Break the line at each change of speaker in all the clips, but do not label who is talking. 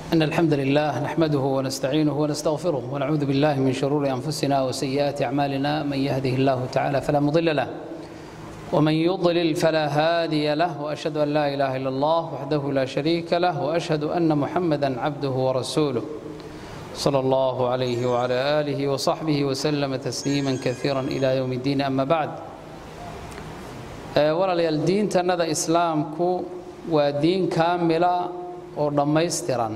إن الحمد لله نحمده ونستعينه ونستغفره ونعوذ بالله من شرور أنفسنا وسيئات أعمالنا من يهده الله تعالى فلا مضل له ومن يضلل فلا هادي له وأشهد أن لا إله إلا الله وحده لا شريك له وأشهد أن محمدا عبده ورسوله صلى الله عليه وعلى آله وصحبه وسلم تسليما كثيرا إلى يوم الدين أما بعد walaalayaal diintannada islaamku waa diin kaamila oo dhammaystiran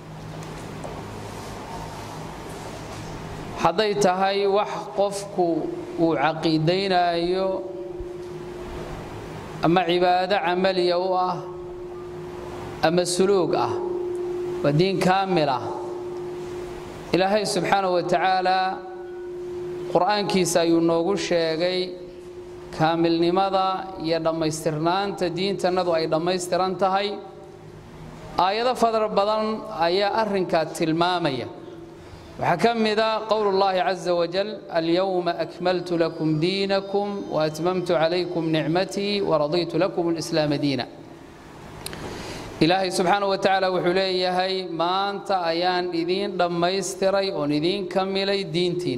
hadday tahay wax qofku uu caqiidaynaayo ama cibaado camaliya u ah ama suluug ah waa diin kaamil ah ilaahay subxaanahu wa tacaalaa qur'aankiisa ayuu noogu sheegay kaamilnimada iyo dhammaystirnaanta diintannadu ay dhammaystiran tahay aayado fadar badan ayaa arrinkaa tilmaamaya waxaa ka mida qowl اllahi caza wajal alyowma akmaltu lakum diinakum waatmamtu calaykum nicmatii waradiitu lakum اlislaama diina ilaahay subxaanaه wa tacaala wuxuu leeyahay maanta ayaan idiin dhammaystiray oon idiin kamilay diintiin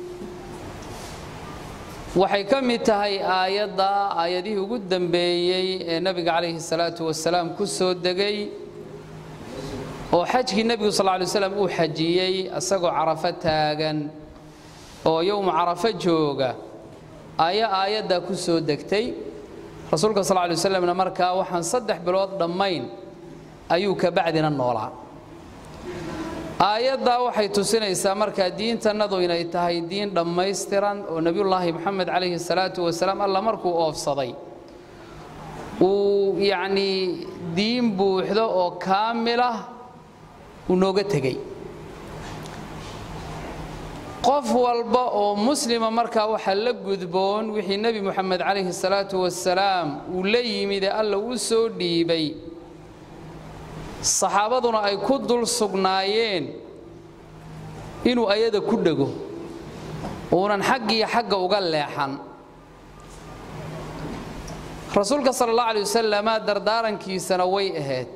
waxay ka mid tahay aayadda aayadihii ugu dambeeyey ee nebiga calayhi salaatu wasalaam ku soo degay oo xajkii nebigu sal ly slam uu xajiyey isagoo carafo taagan oo yowmu carafo jooga ayaa aayaddaa ku soo degtay rasuulka sal ly slamna markaa waxaan saddex bilood dhammayn ayuu kabacdina noolaa aayaddaa waxay tusinaysaa markaa diintannadu inay tahay diin dhammaystiran oo nebiyullaahi moxamed calayhi salaatu wasalaam alla markuu oofsaday uu yacnii diin buuxdo oo kaamilah uu nooga tegey qof walba oo muslima markaa waxaa la gudboon wixii nebi moxamed calayhi salaatu wasalaam uu la yimide alla u soo dhiibay saxaabaduna ay ku dul sugnaayeen inuu ayada ku dhego uunan xaggiyo xagga uga leexan rasuulka sala allah alay wasalama dardaarankiisana way ahayd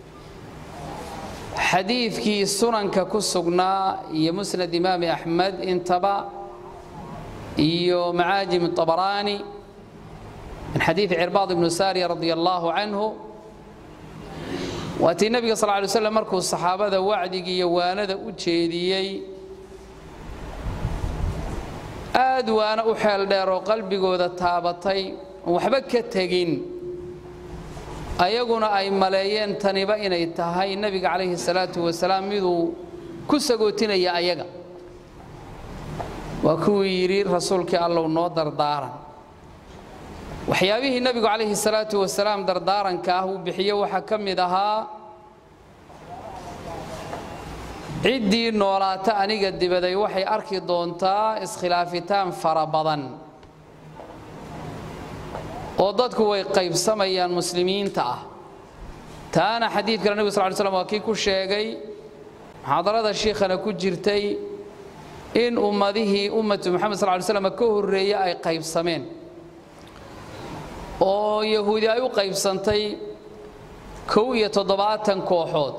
xadiidkii sunanka ku sugnaa iyo musnad imaami axmed intaba iyo macaajim طabaraani min xadiidi cirbaad ibnu saariya radi allaahu canhu waatii nebiga sal lay slam markuu saxaabada wacdigii iyo waanada u jeediyey aad waana u xeel dheer oo qalbigooda taabatay oon waxba ka tegin ayaguna ay maleeyeen taniba inay tahay nebiga calayhi salaatu wasalaam miduu ku sagootinaya ayaga waa kuwii yidhi rasuulkii allow noo dardaaran waxyaabihii nebigu calayhi salaatu wasalaam dardaaranka ah uu bixiye waxaa ka mid ahaa ciddii noolaata aniga dibaday waxay arki doontaa iskhilaafitaan fara badan oo dadku way qaybsamayaan muslimiinta ah taana xadiidkale nebigu sal ly slam waa kii ku sheegay muxaadarada shiikhana ku jirtay in ummadihii ummatu moxamed sal ly slam ka horreeye ay qaybsameen oo yahuudi ay u qaybsantay kow iyo toddobaatan kooxood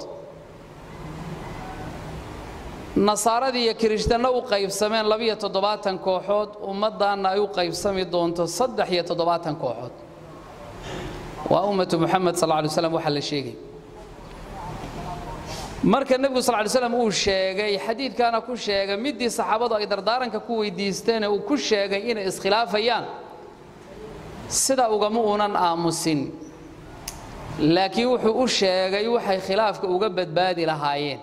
nasaaradii iyo kirishtanna u qaybsameen labiyo toddobaatan kooxood ummaddaanna ay u qaybsami doonto saddex iyo toddobaatan kooxood waa ummatu muxamed sal lay slam waxaa la sheegay marka nebigu sal ly slam uu sheegay xadiidkaana ku sheegay middii saxaabadu ay dardaaranka ku weydiisteene uu ku sheegay inay iskhilaafayaan sida ugama uunan aamusin laakiin wuxuu u sheegay waxay khilaafka uga badbaadi lahaayeen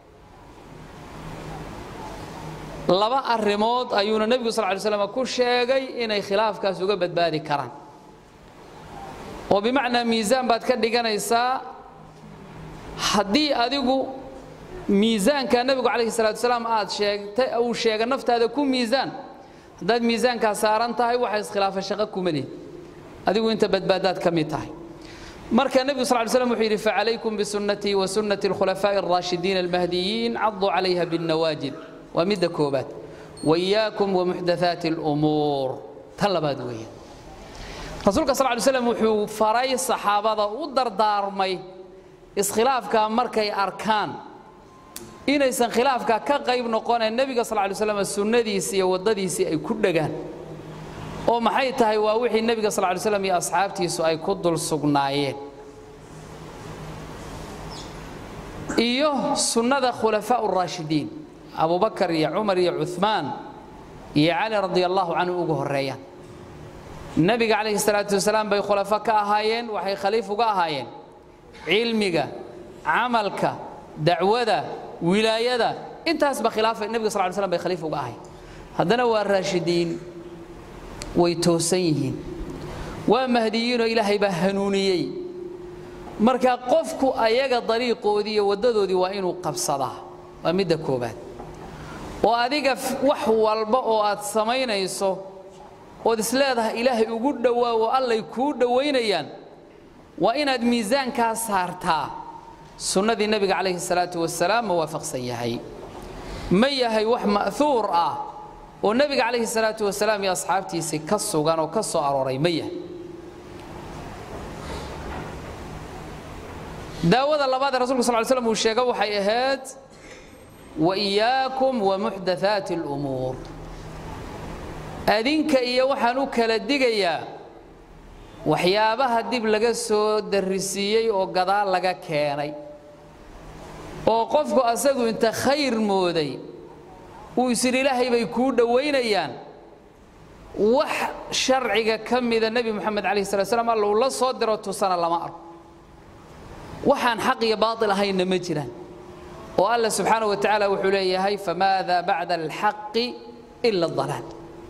laba arrimood ayuuna nebigu sal ly slam ku sheegay inay khilaafkaas uga badbaadi karaan oo bimacnaa miisaan baad ka dhiganaysaa haddii adigu miisaanka nebigu calayhi salatu wasalaam aad sheegtay uu sheega naftaada ku miisaan haddaad miisaankaa saaran tahay waxa iskhilaafa shaqo kuma lihid adigu inta badbaadaad ka mid tahay marka nebigu sal ly slam wuxuu yidhi facalaykum bisunnatii wa sunnati alkhulafaa'i alraashidiina almahdiyiin caduu calayha binnawaajid waa midda koobaad wayaakum wamuxdathaati alumuur tan labaad weeye rasuulka sal ly slam wuxuu faray saxaabada u dardaarmay iskhilaafkaa markay arkaan inaysan khilaafka ka qayb noqoneen nebiga sal lay slam sunnadiisii iyo waddadiisii ay ku dhegaan oo maxay tahay waa wixii nebiga sal lay slam iyo asxaabtiisu ay ku dul sugnaayeen iyo sunnada khulafaa raashidiin abubakar iyo cumar iyo cumaan iyo cali radi allahu canhu ugu horeeyaan nebiga calayhi salaatu wasalaam bay khulafo ka ahaayeen waxay khaliif uga ahaayeen cilmiga camalka dacwada wilaayada intaasba khilaafa nebiga sal ly slam bay khaliif uga ahayen haddana waa raashidiin way toosan yihiin waa mahdiyiinoo ilaahay baa hanuuniyey marka qofku ayaga dariiqoodii iyo waddadoodii waa inuu qabsadaa waa midda koobaad oo adiga wax walba oo aad samaynayso ood isleedahay ilaahay ugu dhowaawo allay kuu dhowaynayaan waa inaad miisaankaa saartaa sunnadii nebiga calayhi salaatu wasalaam ma waafaqsan yahay ma yahay wax ma'huur ah oo nebiga calayhi salaatu wasalaam iyo asxaabtiisii ka sugan oo ka soo arooray ma yahay daawada labaad ee rasulka sal ly slam uu sheega waxay ahayd waiyaakum wamuxdathaati alumuur adinka iyo waxaan u kala digayaa waxyaabaha dib laga soo darrisiiyey oo gadaal laga keenay oo qofku asagu inta khayr mooday uu isidhi ilaahay bay kuu dhowaynayaan wax sharciga ka mida nebi moxamed calayhi salat slam alla uu la soo diro tusana lama arko waxaan xaq iyo baatil ahaynna ma jiraan oo alla subxaana wa tacaala wuxuu leeyahay famaada bacda alxaqi ila adalaal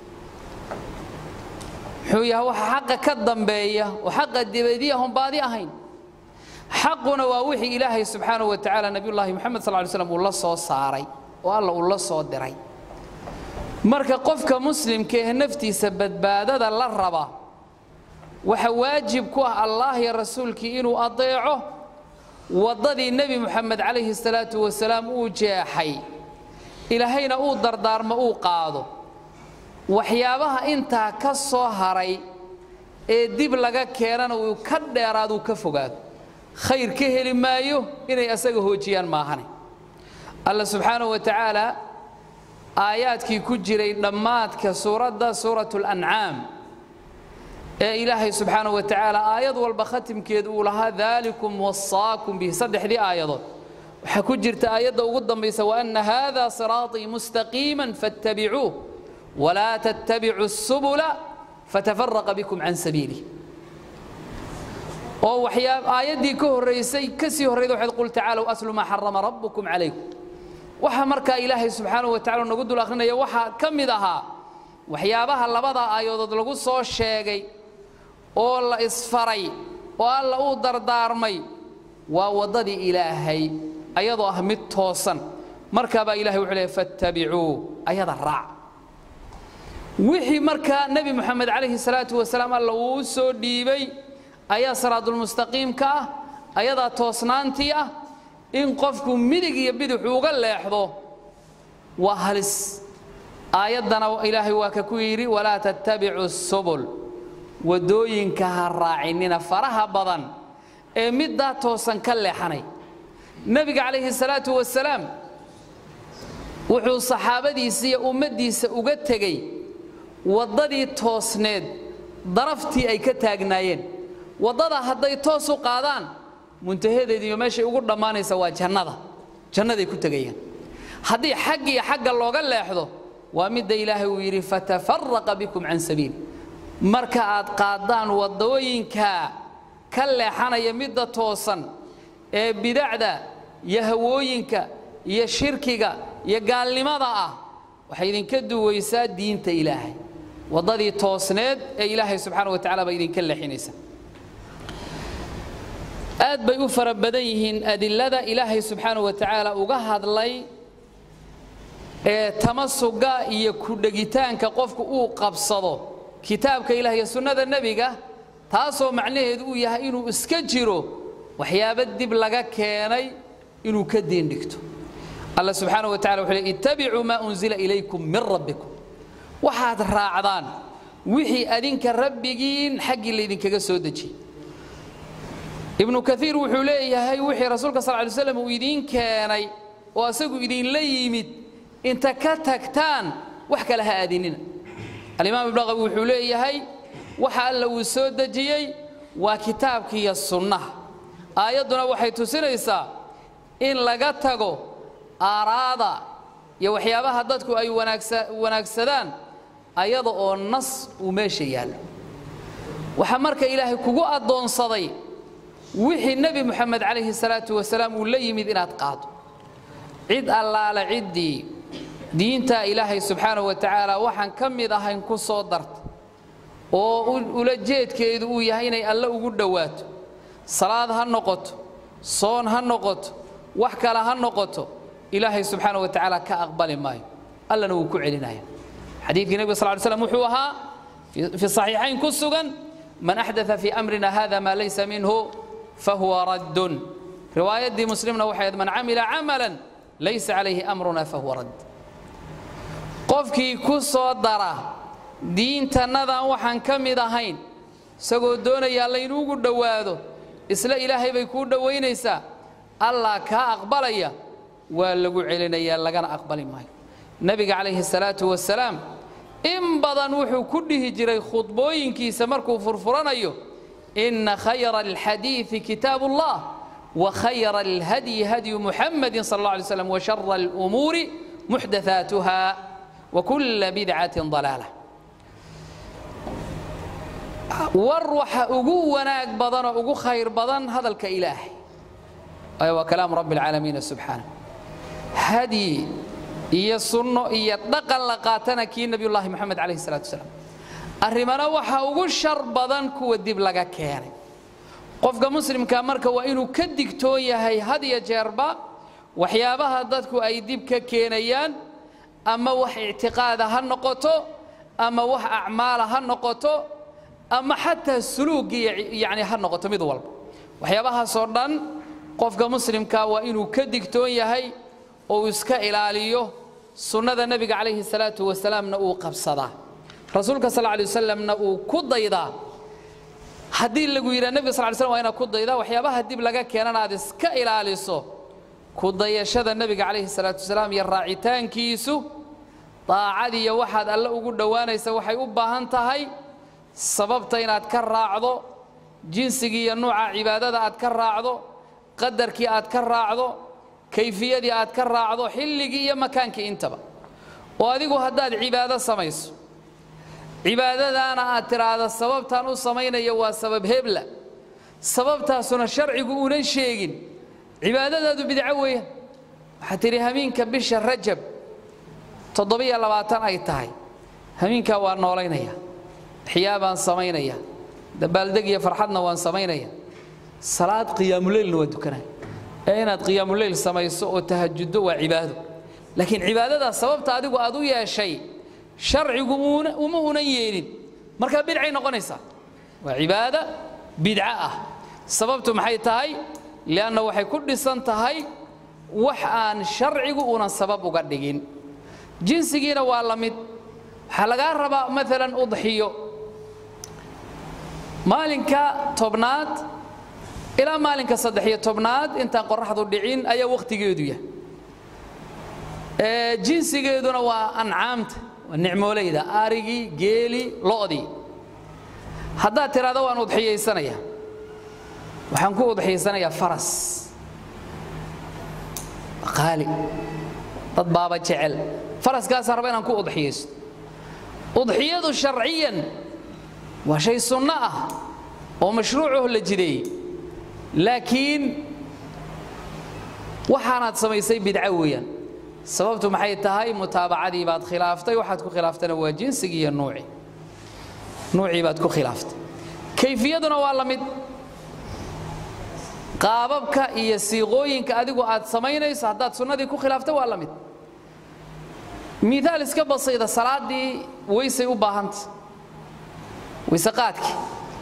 muxuu yahay waxa xaqa ka dambeeya oo xaqa dibadiyahon baadi ahayn xaquna waa wixii ilaahay subxaana wa tacaala nebiyullaahi moxamed sal ly slam uu la soo saaray oo alla uu la soo diray marka qofka muslimka ee naftiisa badbaadada la raba waxa waajib ku ah allah iyo rasuulkii inuu adeeco waddadii nebi moxamed calayhi salaatu wasalaam uu jeexay ilaahayna uu dardaarmo uu qaado waxyaabaha intaa ka soo haray ee dib laga keenana uu ka dheeraaduu ka fogaado khayr ka heli maayo inay asaga hoojiyaan maahane alla subxaanahu wa tacaala aayaadkii ku jiray dhammaadka suuradda suuratu lancaam ee ilaahay subxaanahu wa tacaala aayad walba khatimkeed uu lahaa daalikum wasaakum bihi saddexdii aayadood waxaa ku jirta aayadda ugu dambaysa waana hada siraaطii mustaqiima faاttabicuuh walaa tattabicu الsubula fatafaraqa bikum can sabiilih oo waxyaa aayaddii ka horraysay ka sii horrayda waxayd qul tacaalow aslu maa xarama rabbukum calaykum waxa markaa ilaahay subxaanahu wa tacala nagu dul akhrinaya waxaa ka mid ahaa waxyaabaha labada aayadood lagu soo sheegay oo la isfaray oo alla uu dardaarmay waa waddadii ilaahay ayadoo ah mid toosan markaabaa ilahay wuxuu leehay fattabicuu ayada raac wixii markaa nebi moxamed calayhi salaatu wasalaam alla uu u soo dhiibay ayaa siraadulmustaqiimka ah ayadaa toosnaantii ah in qofku midig iyo bidixu uga leexdo waa halis aayaddana ilaahay waa ka ku yidhi walaa tattabicu subul waddooyinka ha raacinina faraha badan ee middaa toosan ka leexanay nebiga calayhi salaatu wasalaam wuxuu saxaabadiisa iyo ummaddiisa uga tegey waddadii toosneed daraftii ay ka taagnaayeen waddada hadday toos u qaadaan muntahadeed iyo meeshay ugu dhammaanaysa waa jannada jannaday ku tegayaan haddii xag iyo xagga looga leexdo waa midda ilaahay uu yidhi fatafaraqa bikum can sabiil marka aad qaaddaan waddooyinka ka leexanaya midda toosan ee bidacda iyo hawooyinka iyo shirkiga iyo gaalnimada ah waxay idinka duwaysaa diinta ilaahay waddadii toosneed ee ilaahay subxaana wa tacala baa idinka leexinaysa aad bay u fara badan yihiin adilada ilaahay subxaana wa tacaala uga hadlay ee tamasuga iyo ku dhegitaanka qofku uu qabsado kitaabka ilaah iyo sunnada nebiga taasoo macnaheedu uu yahay inuu iska jiro waxyaabo dib laga keenay inuu ka diin dhigto alla subxaana wa tacala wuxuu le ittabicuu maa unzila ilaykum min rabbikum waxaad raacdaan wixii adinka rabbigiin xaggii laydinkaga soo dejiyey ibnu kaiir wuxuu leeyahay wixii rasuulka sal ly slam uu idiin keenay oo asagu idinla yimid inta ka tagtaan wax kale ha aadinina alimaam ibnaqawi wuxuu leeyahay waxa alla uu soo dejiyey waa kitaabkiiyo sunnaha aayadduna waxay tusinaysaa in laga tago aaraada iyo waxyaabaha dadku ay wanaagsadaan ayada oo nas uu meesha yaallo waxaa marka ilaahay kugu addoonsaday wixii nebi moxamed calayhi salaatu wasalaam uu la yimid inaad qaado cid allaale ciddii diintaa ilaahay subxaanahu wa tacaala waxaan ka mid ahayn ku soo darta oo ula jeedkeedu uu yahay inay alle ugu dhowaato salaad ha noqoto soon ha noqoto wax kale ha noqoto ilaahay subxaanahu wa tacaala ka aqbali maayo allana wuu ku celinaya xadiidkii nebiga sal ly slam wuxuu ahaa fi saxiixayn ku sugan man axdaa fii amrina hada maa laysa minhu fahuwa raddun riwaayaddii muslimna waxay ahayd man camila camalan laysa calayhi amruna fahuwa radd qofkii ku soo dara diintannadan waxaan ka mid ahayn isagoo doonayaa laynuugu dhowaado isla ilaahay bay kuu dhowaynaysaa allah kaa aqbalaya waa lagu celinayaa lagana aqbali maayo nebiga calayhi salaatu wasalaam in badan wuxuu ku dhihi jiray khudbooyinkiisa markuu furfuranayo inna khayra alxadiidi kitaabu ullah wa khayra alhadyi hadyu muxamadin sal alla alay slam wa shara alumuuri muxdathaatuha wa kulla bidcatin dalaala war waxa ugu wanaag badan oo ugu khayr badan hadalka ilaahay waayo waa kalaamu rabbi alcaalamiina subxaana hadyi iyo sunno iyo dhaqan la qaatana kii nebiyullaahi moxamed calayhi salatu wasalaam arrimana waxa ugu shar badan kuwa dib laga keenay qofka muslimka marka waa inuu ka digtoon yahay had iyo jeerba waxyaabaha dadku ay dib ka keenayaan ama wax ictiqaada ha noqoto ama wax acmaala ha noqoto ama xataa suluugii yani ha noqoto mid walba waxyaabahaasoo dhan qofka muslimka waa inuu ka digtoon yahay oo uu iska ilaaliyo sunnada nebiga calayhi salaatu wasalaamna uu qabsadaa rasuulka sal lay wasalamna uu ku daydaa haddii lagu yidhaha nebiga sal ly slam waa inaad ku daydaa waxyaabaha dib laga keenana aad iska ilaaliso ku dayashada nebiga calayhi salaatu wasalaam iyo raacitaankiisu daacadiiyo waxaad alle ugu dhowaanaysa waxay u baahan tahay sababta inaad ka raacdo jinsigii iyo nuuca cibaadada aad ka raacdo qadarkii aad ka raacdo kayfiyadii aad ka raacdo xilligii iyo makaankii intaba oo adigu haddaad cibaado samayso cibaadadaana aad tidhaahdo sababtaan u samaynaya waa sabab hebla sababtaasuna sharcigu unan sheegin cibaadadaadu bidco weeyaan waxaad tidhi hamiinka bisha rajab toddobiyo labaatan ay tahay hamiinkaa waa noolaynaya axyaa baan samaynaya dabaaldeg iyo farxadna waan samaynaya salaad qiyaamuleylna waa dukanaya ee inaad qiyaamuleyl samayso oo tahajuddo waa cibaado laakiin cibaadadaas sababta adigu aad u yeeshay sharcigu uma unan yeelin markaa bidcay noqonaysaa waa cibaada bidco ah sababtu maxay tahay lianna waxay ku dhisan tahay wax aan sharcigu unan sabab uga dhigin jinsigiina waa la mid waxaa lagaa rabaa maalan udxiyo maalinka tobnaad ilaa maalinka saddex-iyo tobnaad intaan qoraxdu dhicin ayaa wakhtigeedu yahay jinsigeeduna waa ancaamta waa nicmooleyda arigii geeli lo'dii haddaad tidhahdo waan udxiyaysanaya waxaan ku udxiyaysanayaa faras qaali dad baaba jecel faraskaasaan raba inaan ku udxiyaysto udxiyadu sharciyan waa shay sunno ah oo mashruucaho la jideeyey laakiin waxaanaad samaysay bidco weeyaan sababtu maxay tahay mutaabacadii baad khilaaftay waxaad ku khilaaftana waa jinsigii iyo nuucii nuucii baad ku khilaaftay kayfiyaduna waa la mid qaababka iyo siiqooyinka adigu aad samaynayso haddaad sunnadii ku khilaafta waa la mid miaal iska basayda salaaddii weysay u baahanta weyse qaadkii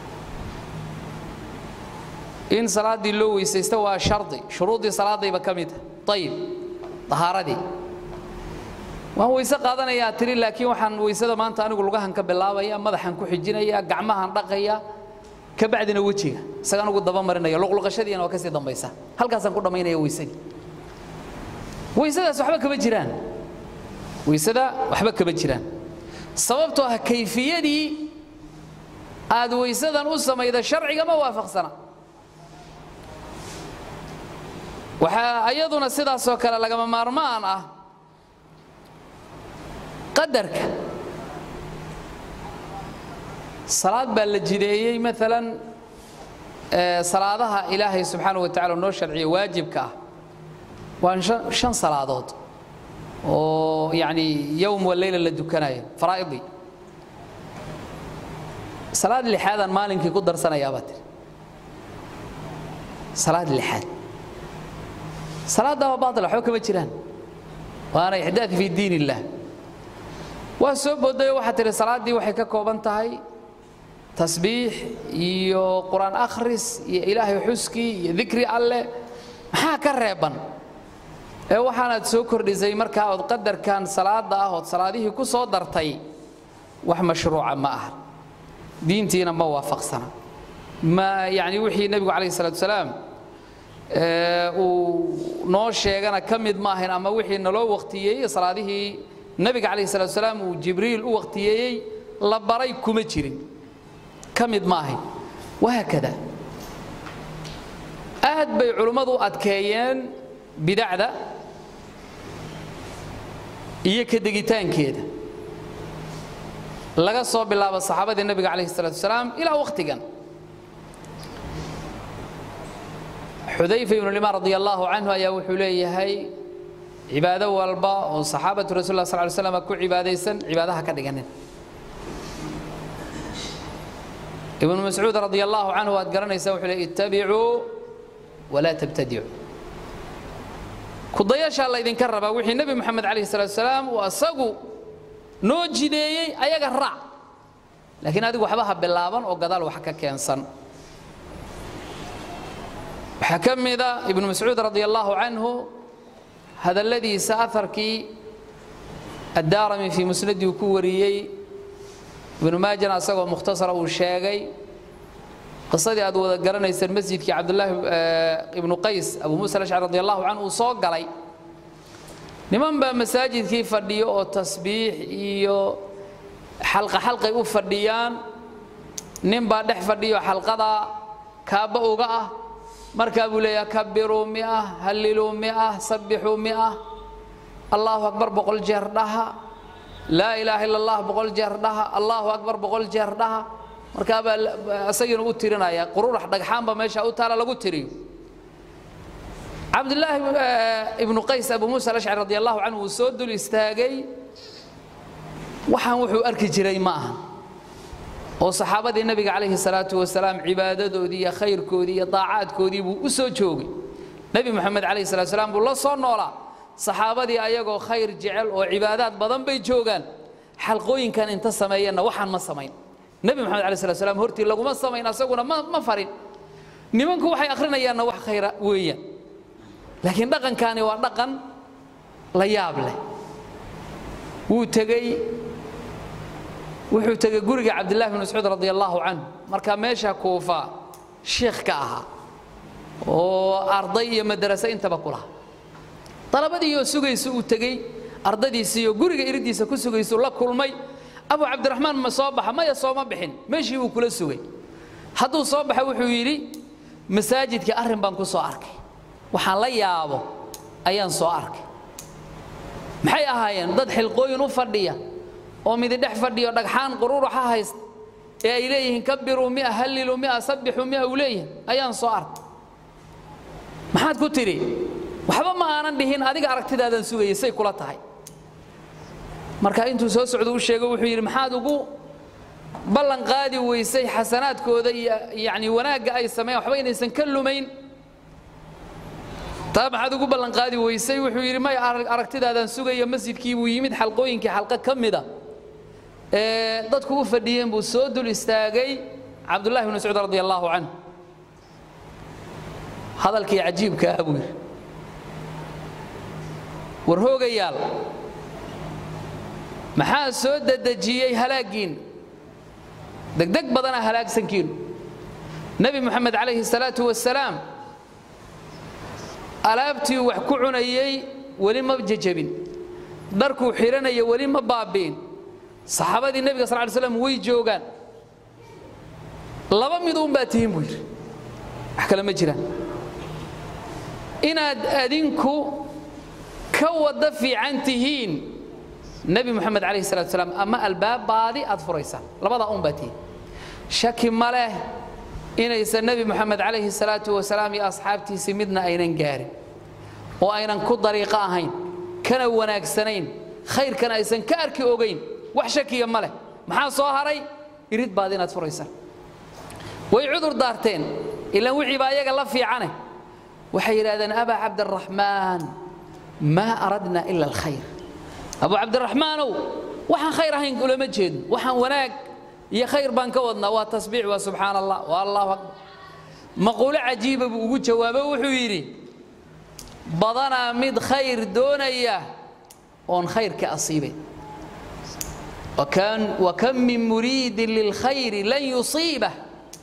in salaaddii loo weysaysta waa shardi shuruuddii salaadayba ka mid ah ayib ahaaradii waan weyse qaadanayaa tiri laakiin waxaan weysada maanta anigu lugahan ka bilaabaya madaxan ku xijinaya gacmahan dhaqaya kabacdina wejiga isaga anugu daba marinaya luqluqashadiina waa kasii dambaysa halkaasaan ku dhammaynaya weysadii weysadaas waxba kama jiraan weysada waxba kama jiraan sababtoo ah kayfiyadii aad weysadan u samayda sharciga ma waafaqsana waxaa ayaduna sidaasoo kale lagama maarmaan ah qadarka salaad baa la jideeyey maalan salaadaha ilaahay subxaanaه wa tacala noo sharciya waajibka ah waa shan salaadood oo yani yowm waleyla la dukanayo faraa'idii salaad lixaadaan maalinkii ku darsanayaabaa tiri salaad lixaad salaaddaa waa baatil waxba kama jiraan waana ixdaad fii diin illah waa soo boodayo waxaa tihi salaaddii waxay ka kooban tahay tasbiix iyo qur-aan akhris iyo ilaahay xuskii iyo dikri alleh maxaa ka reeban ee waxaanaad soo kordhisay markaa ood qadarkan salaada ah ood salaadihii ku soo dartay wax mashruuca ma aha diintiina ma waafaqsana ma yani wixii nebigu calayh salatu salaam uu noo sheegana ka mid ma ahayn ama wixii naloo waqtiyeeyey salaadihii nebiga calayh salatu salaam uu jibriil u waqtiyeeyey la baray kuma jirin ka mid ma ahayn wahaakada aad bay culummadu adkeeyeen bidacda iyo ka degitaankeeda laga soo bilaabo saxaabadii nebiga calayh salatu wasalaam ilaa wakhtigan xudayfa ibnu limaan radi allaahu canhu ayaa wuxuu leeyahay cibaado walba oo saxaabatu rasul lah sal ly slam ku cibaadaysan cibaadaha ka dhiganin ibnu mascuud radi allaahu canhu waad garanaysaa wuxuu leey ittabicuu walaa tabtadicuu kudayashaa laydinka rabaa wixii nebi moxamed calayh salatu salaam uu asagu noo jideeyey ayaga raac laakiin adigu waxba ha bilaaban oo gadaal wax ka keensan waxaa ka mida ibnu mascuud radi allaahu canhu hadalladiisa aharkii addaarami fii musnadii uu ku wariyey ibnu maajana asagoo mukhtasara uu sheegay qisadii aad wada garanayseen masjidkii cabdulaahi ibnu qays abu muusa alashcari radi allahu canhu uu soo galay niman baa masaajidkii fadhiyo oo tasbiix iyo xalqa xalqay u fadhiyaan nin baa dhex fadhiyo xalqadaa kaabba uga ah markaa buu leeyaha kabiruu mia halliluu mia sabbixuu mia allahu akbar boqol jeer dhaha laa ilaaha illa allah boqol jeer dhaha allahu akbar boqol jeer dhaha markaabaa isagiina u tirinaya qururax dhagxaanba meesha u taala lagu tiriyo cabdulaahi ibnu qays abu muusa alashcari radi allahu canhu uu soo dul istaagay waxaan wuxuu arki jiray ma aha oo saxaabadii nebiga calayhi salaatu wasalaam cibaadadoodii iyo khayrkoodii iyo daacaadkoodii buu u soo joogay nebi moxamed calayhi salatu salaam buu la soo noolaa saxaabadii ayagoo khayr jecel oo cibaadaad badan bay joogaan xalqooyinkan inta sameeyeenna waxaan ma samayn nebi moxamed alai slat slam hortii laguma samayn asaguna ma ma farin nimanku waxay akhrinayaanna wax khayra weeyaan laakiin dhaqankaani waa dhaqan la yaab leh wuu tegey wuxuu tegey guriga cabdillahi bn mascuud radi allaahu canhu markaa meesha kuufa shiikh ka ahaa oo arday iyo madrase intaba ku laha dalabadiioo sugaysa uu tegey ardadiisiiyo guriga iridiisa ku sugaysu la kulmay abu cabdiraxmaan ma soo baxa maya sooma bixin meeshii buu kula sugay hadduu soo baxa wuxuu yidhi masaajidkii arrin baan ku soo arkay waxaan la yaabo ayaan soo arkay maxay ahaayeen dad xilqooyin u fadhiya oo mididhex fadhiyo dhagxaan qururuxa haysta ee ay leeyihiin kabiruu mia halliluu mia sabbixuu mia uu leeyihin ayaan soo arkay maxaad ku tidhi waxba ma aanan dhihin adiga aragtidaadan sugayay say kula tahay marka intuu soo socdo u sheego wuxuu yidhi maxaad ugu ballan qaadi weysay xasanaadkooda iyo yani wanaagga ay sameeyaan waxba inaysan ka lumayn taa maxaad ugu ballan qaadi weysay wuxuu yidhi may aragtidaadaan sugaya masjidkii buu yimid xalqooyinkii xalqo ka mida ee dadku u fadhiyeen buu soo dul istaagay cabdullahi bn mascuud radi allaahu canh hadalkii cajiibka ah buu yidhi war hoogayaal maxaa soo dedejiyey halaaggiinna degdeg badana halaagsankiinu nebi moxamed calayhi salaatu wasalaam alaabtii wax ku cunayey weli ma jejabin dharkuu xidhanaya weli ma baabi'in saxaabadii nebiga sal ly slam way joogaan laba mid uun baa tihiin buu yidhi wax kale ma jiraan inaad adinku ka wada fiican tihiin nebi moxamed calayhi salatu salaam ama albaab baadi aad furaysaan labadaa un baa tihiin shaki ma leh inaysan nebi moxamed calayhi salaatu wasalaam iyo asxaabtiisii midna aynan gaarin oo aynan ku dariiqo ahayn kana wanaagsanayn khayrkana aysan ka arki ogayn wax shakiya ma leh maxaa soo haray irid baad inaad furaysaan way cudur daarteen ilaan wixii baa ayaga la fiicane waxay yidhahdeen abaa cabdiraxmaan maa aradna ila alkhayr abu cabdiraxmaanow waxaan khayr ahayn ulama jeedno waxaan wanaag iyo khayr baan ka wadnaa waa tasbiix waa subxaan allah waa allahu akbar maquulo cajiiba buu ugu jawaabo wuxuu yidhi badanaa mid khayr doonaya oon khayrka asiibay wakam min muriidin lilkhayri lan yusiibah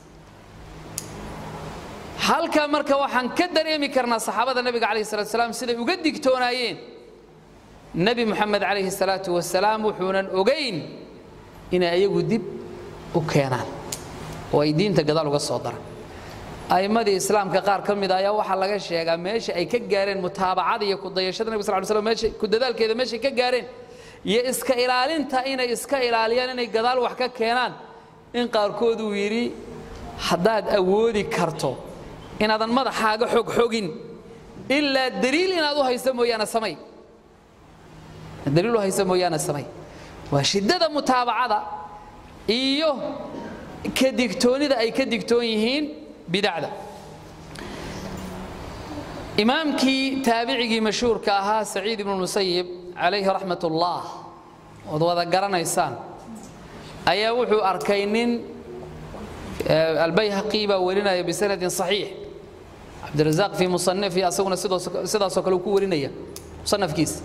halkaa marka waxaan ka dareemi karnaa saxaabada nebiga calayhi salatu wasalaam siday uga digtoonaayeen nebi moxamed calayhi salaatu wasalaam wuxuunan ogayn inay ayagu dib u keenaan oo ay diinta gadaal uga soo daraan a'immadii islaamka qaar ka mid ayaa waxaa laga sheegaa meesha ay ka gaareen mutaabacada iyo kudayashada nebiga sal ly slam meesha ku dadaalkeeda meeshay ka gaareen iyo iska ilaalinta inay iska ilaaliyaan inay gadaal wax ka keenaan in qaarkood uu yidhi haddaad awoodi karto inaadan madaxaaga xogxogin ilaa daliil inaad u haysa mooyaane samay daliil u haysa mooyaane samay waa shiddada mutaabacada iyo ka digtoonida ay ka digtoon yihiin bidacda imaamkii taabicigii mashhuurka ahaa saciid ibnu musayib calayhi raxmat ullah ood wada garanaysaan ayaa wuxuu arkay nin albayhaqi baa warinaya bisanadin saxiix cabdirazaaq fii musanifi asaguna sidaasoo kale uu ku warinaya musanafkiisa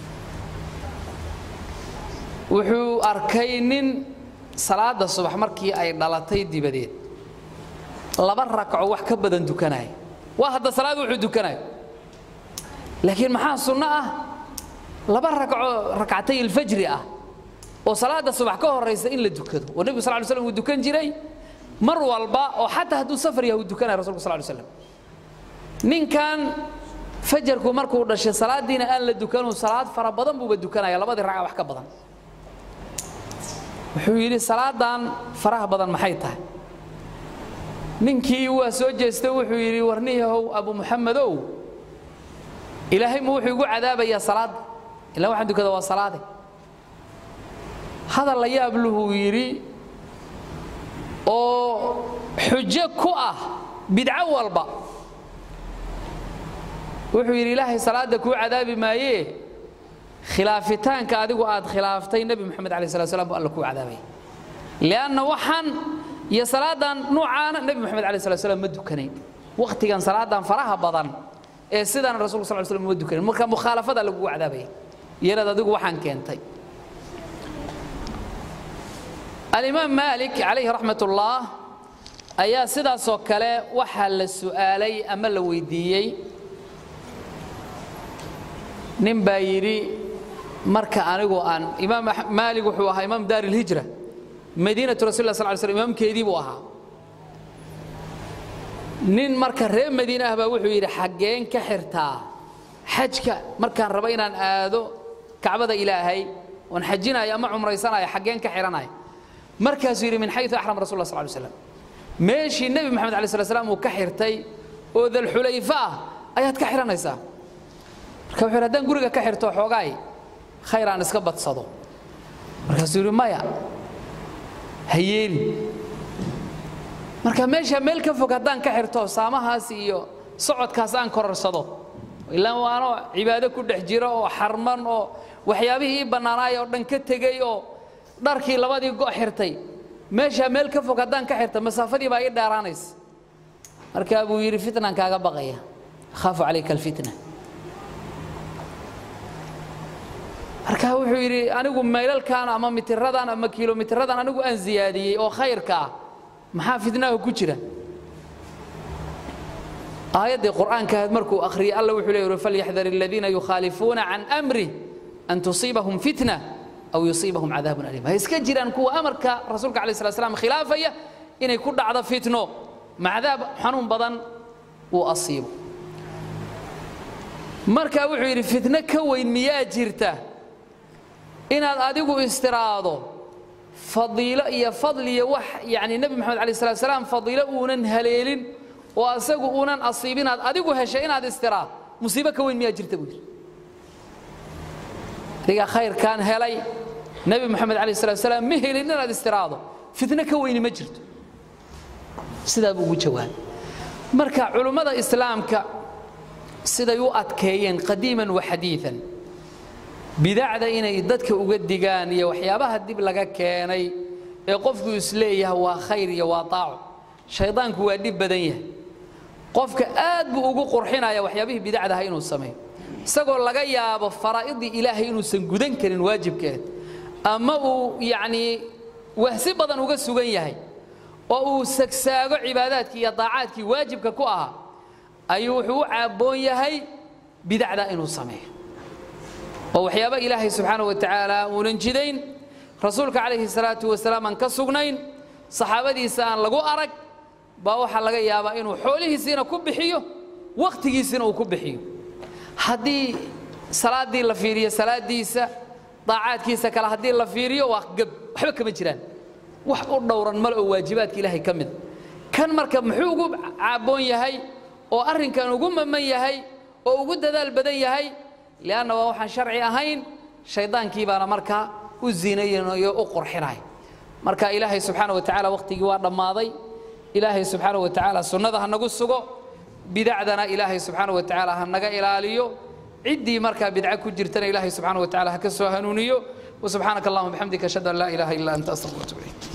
wuxuu arkay nin salaada subax markii ay dhalatay dibadeed laba rakco wax ka badan dukanaya waa hadda salaad wuxuu dukanayo laakiin maxaa sunno ah laba rakco rakcatay ilfajri ah oo salaada subax ka horaysa in la dukado oo nebigu sal ly slam uu dukan jiray mar walba oo xataa hadduu safar yahay uu dukanaya rasulku sal ly slam ninkan fajarku markuu dhashay salaadiina aan la dukanu salaad fara badan buuba dukanaya labadii ragca wax ka badan wuxuu yidhi salaadan faraha badan maxay tahay ninkii waa soo jeestay wuxuu yidhi warniyahow abu muxamedow ilaahay ma wuxuu igu cadaabayaa salaadda ilaa waxaan dukada waa salaade hadal la yaab luhuu yidhi oo xujo ku ah bidco walba wuxuu yidhi ilaahay salaadda kuu cadaabi maayee khilaafitaanka adigu aad khilaaftay nebi moxamed alai slat slam bu alla kuu cadaabaya lianna waxaan iyo salaadan nuucaana nebi moxamed alai slat slam ma dukanayn wakhtigan salaadan faraha badan ee sidaana rasulku sal slam ma dukanayn marka mukhaalafada lagugu cadaabaya iyanaad adigu waxaan keentay alimaam maalik calayhi raxmat ullah ayaa sidaasoo kale waxaa la su'aalay ama la weydiiyey nin baa yidhi marka anigu aan imaam maalig wuxuu ahaa imaam daar ilhijra madiinatu rasul lah sal ly slm imaamkeedii buu ahaa nin marka reer madiine ah baa wuxuu yidhi xaggeen ka xirtaa xajka markaan rabo inaan aado kacbada ilaahay oon xajinayo ama cumraysanayo xaggeen ka xidhanayo markaasuu yidhi min xayu axram rasul lah sal ly slam meeshii nebi moxamed alai slat slam uu ka xirtay oo dalxulayfa ah ayaad ka xidhanaysaa marka wuxuu yidhi haddaan guriga ka xirto xoogaay khayr aan iska badsado markaasuu yidhi maya ha yeeli marka meesha meel ka fog haddaan ka xirto saamahaas iyo socodkaas aan kororsado ilaa waanoo cibaado ku dhex jiro oo xarman oo waxyaabihii ii bannaanaay oo dhan ka tegey oo dharkii labadii go' xirtay meesha meel ka fog haddaan ka xirto masaafadii baa ii dheeraanaysa markaa buu yidhi fitnaan kaaga baqaya akhaafu calayka alfitna marka wuxuu yidhi anigu maylalkan ama mitiradan ama kilomitiradan anigu aan ziyaadiyey oo khayrka ah maxaa fitnaha ku jira aayaddii qur'aankaad markuu akhriyay alla wuxuu leeyahy falyaxdar aladiina yukhaalifuuna can amri an tusiibahum fitna aw yusiibahum cadaabun aliim ha iska jiraan kuwa amarka rasuulka alayh slat slam khilaafaya inay ku dhacdo fitno macdaab xanuun badan uu asiibo marka wuxuu yidhi fitno ka weyn miyaa jirta inaad adigu istiraado fadiilo iyo fadliyo wax yani nebi moxamed alay slat salaam fadiilo uunan haleelin oo asagu uunan asiibin aad adigu heshay inaad istiraad musiibo ka weyn miyaa jirta buu yidhi adigaa khayrkaan helay nebi moxamed alayh slat salaam ma helin inaad istiraado fitno ka weyni ma jirto sidaa buu ugu jawaabay marka culummada islaamka siday u adkeeyeen qadiiman wa xadiian bidacda inay dadka uga digaan iyo waxyaabaha dib laga keenay ee qofku isleeyahay waa khayr iyo waa taaco shaydaanku waa dhib badan yahay qofka aad buu ugu qurxinaya waxyaabihii bidacdaha inuu sameeyo isagoo laga yaabo faraa'idii ilaahay inuusan gudan karin waajibkeed ama uu yacnii wahsi badan uga sugan yahay oo uu sagsaago cibaadaadkii iyo daacaadkii waajibka ku ahaa ayuu wuxuu u caabboon yahay bidacda inuu sameeyo oo waxyaaba ilaahay subxaana wa tacaala uunan jidayn rasuulka calayhi salaatu wasalaam aan ka sugnayn saxaabadiisa aan lagu arag baa waxaa laga yaabaa inuu xoolihiisiina ku bixiyo wakhtigiisina uu ku bixiyo haddii salaaddii la fiiriyo salaaddiisa daacaadkiisa kale haddii la fiiriyo waa gab waxba kama jiraan wax u dhowran male oo waajibaadka ilaahay ka mida kan marka muxuu ugu caabboon yahay oo arrinkan ugu maman yahay oo ugu dadaal badan yahay lianna waa waxaan sharci ahayn shaydaankii baana markaa u ziinaynayo u qurxinaya marka ilaahay subxaana wa tacaala wakhtigii waa dhammaaday ilaahay subxaana wa tacaala sunnada ha nagu sugo bidacdana ilaahay subxaana wa tacaala ha naga ilaaliyo ciddii markaa bidca ku jirtana ilaahay subxaana wa tacaala ha ka soo hanuuniyo وسبحانك اللهم وبحمدك أشهد أن لا إله إلا أنت أستغفرك وأتوب إليك